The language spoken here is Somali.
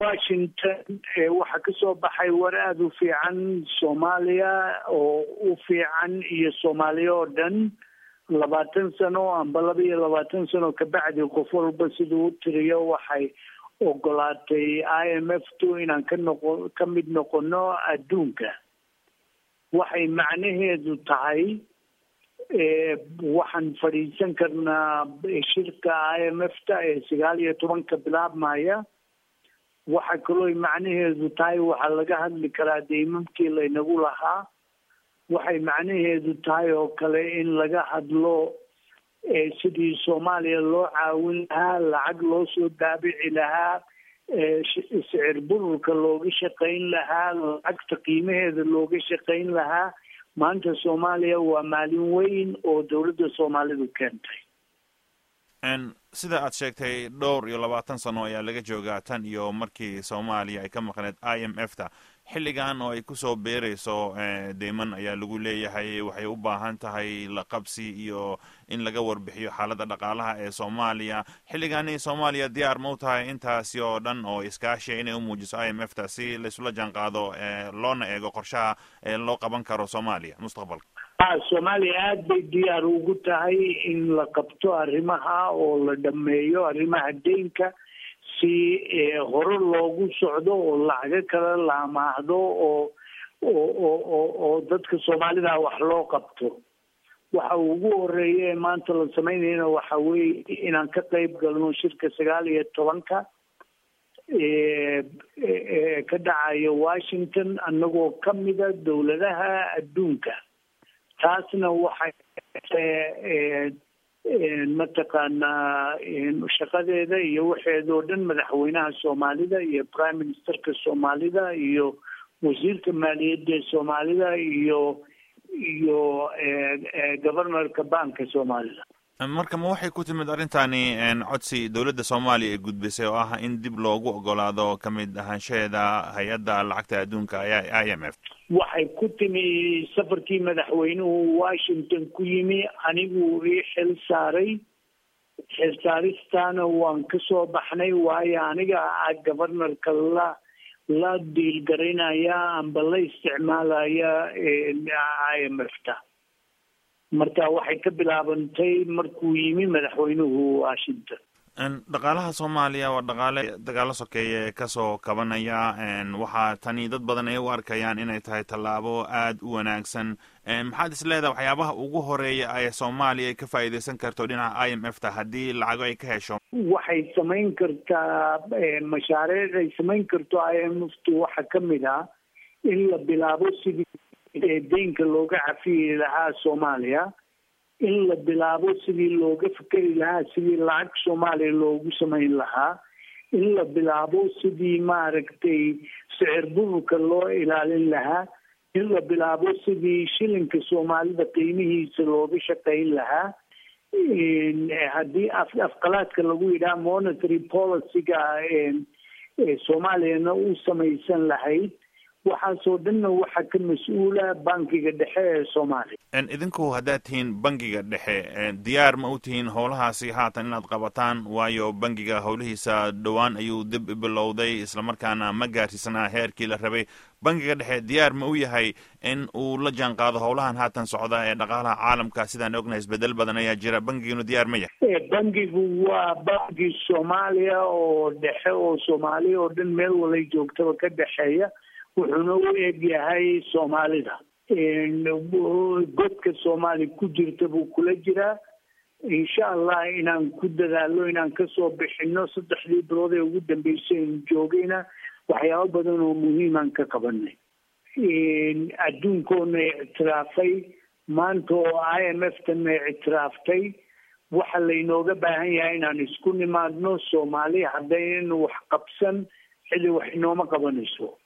washington waxaa ka soo baxay war aada u fiican soomaaliya oo u fiican iyo soomaaliya oo dhan labaatan sano amba laba iyo labaatan sano kabacdi qof walba siduu u tiriyo waxay ogolaatay i m f tu inaan ka noqo ka mid noqono adduunka waxay macnaheedu tahay waxaan fadhiisan karnaa shirka i m f ta ee sagaal iyo tobanka bilaabmaya waxa kaloo macnaheedu tahay waxaa laga hadli karaa deymamkii laynagu lahaa waxay macnaheedu tahay oo kale in laga hadlo sidii soomaaliya loo caawin lahaa lacag loo soo daabici lahaa sicir bururka looga shaqayn lahaa lacagta qiimaheeda looga shaqayn lahaa maanta soomaaliya waa maalin weyn oo dowladda soomaalidu keentay sida aad sheegtay dhowr iyo labaatan sano ayaa laga joogaa tan iyo markii soomaaliya ay ka maqneed i m f ta xilligan oo ay kusoo beerayso deyman ayaa lagu leeyahay waxay u baahan tahay la qabsi iyo in laga warbixiyo xaaladda dhaqaalaha ee soomaaliya xilligani soomaaliya diyaar ma u tahay intaasi oo dhan oo iskaashiya inay u muujiso i m f ta si laysula jaan qaado loona eego qorshaha loo qaban karo soomaaliya mustaqbalka soomaaliya aada bay diyaar ugu tahay in la qabto arrimaha oo la dhameeyo arrimaha deynka si hore loogu socdo oo lacago kale la amaahdo oo oo oo oo dadka soomaalida wax loo qabto waxa ugu horeeya ee maanta la samaynayna waxa weeye inaan ka qeyb galno shirka sagaal iyo tobanka ka dhacayo washington annagoo kamida dowladaha adduunka taasna waxay mataqaanaa shaqadeeda iyo waxeeda oo dhan madaxweynaha soomaalida iyo prime ministerka soomaalida iyo wasiirka maaliyadda ee soomaalida iyo iyo governorka banka soomaalida marka ma waxay ku timid arrintani codsi dowladda soomaaliya ay gudbisay oo ah in dib loogu ogolaado ka mid ahaanshaheeda hay-adda lacagta adduunka i m f waxay ku timi safarkii madaxweynuhu washington ku yimi anigu ii xil saaray xil saaristaana waan ka soo baxnay waayo aniga a governorka la la diilgaraynaya amba la isticmaalaya i m f ta marka waxay ka bilaabantay markuu yimi madaxweynuhu washington dhaqaalaha soomaaliya waa dhaqaale dagaalo sokeeye ee kasoo kabanaya waxaa tani dad badan ay u arkayaan inay tahay tallaabo aada u wanaagsan maxaad is leedahay waxyaabaha ugu horeeya ee soomaaliya ay ka faa'iideysan karto dhinaca i m f ta haddii lacago ay ka hesho waxay samayn kartaa mashaariic ay samayn karto i m f tu waxaa kamid ah in la bilaabo sidii deynka looga cafiyi lahaa soomaaliya in la bilaabo sidii looga fikeri lahaa sidii lacag soomaaliya loogu samayn lahaa in la bilaabo sidii maaragtay sicir bururka loo ilaalin lahaa in la bilaabo sidii shilinka soomaalida qiimihiisa looga shaqayn lahaa haddii af afqalaadka lagu yidhaha monetary policyga soomaaliyana u samaysan lahayd waxaasoo dhanna waxaa ka mas-uula bankiga dhexe ee soomaaliya idinku haddaad tihiin bangiga dhexe diyaar ma u tihiin howlahaasi haatan inaad qabataan waayo bangiga howlihiisa dhowaan ayuu dib bilowday islamarkaana ma gaarsiisanaa heerkii la rabay bangiga dhexe diyaar ma u yahay in uu la jaan qaado howlahan haatan socda ee dhaqaalaha caalamka sidaan ognahay isbedel badan ayaa jira bangiginu diyaar ma yahay bangigu waa bangi soomaaliya oo dhexe oo soomaaliya oo dhan meel walay joogtaba ka dhexeeya wuxuuna u eg yahay soomaalida godka soomaali ku jirta buu kula jiraa insha allah inaan ku dadaalo inaan kasoo bixino saddexdii bilood ee ugu dambeysay aynu joogayna waxyaabo badan oo muhiimaan ka qabanay adduunkoona ictiraafay maanta oo i m f tana ictiraaftay waxa laynooga baahan yahay inaan isku nimaadno soomaali haddaynan wax qabsan xili wax inooma qabanayso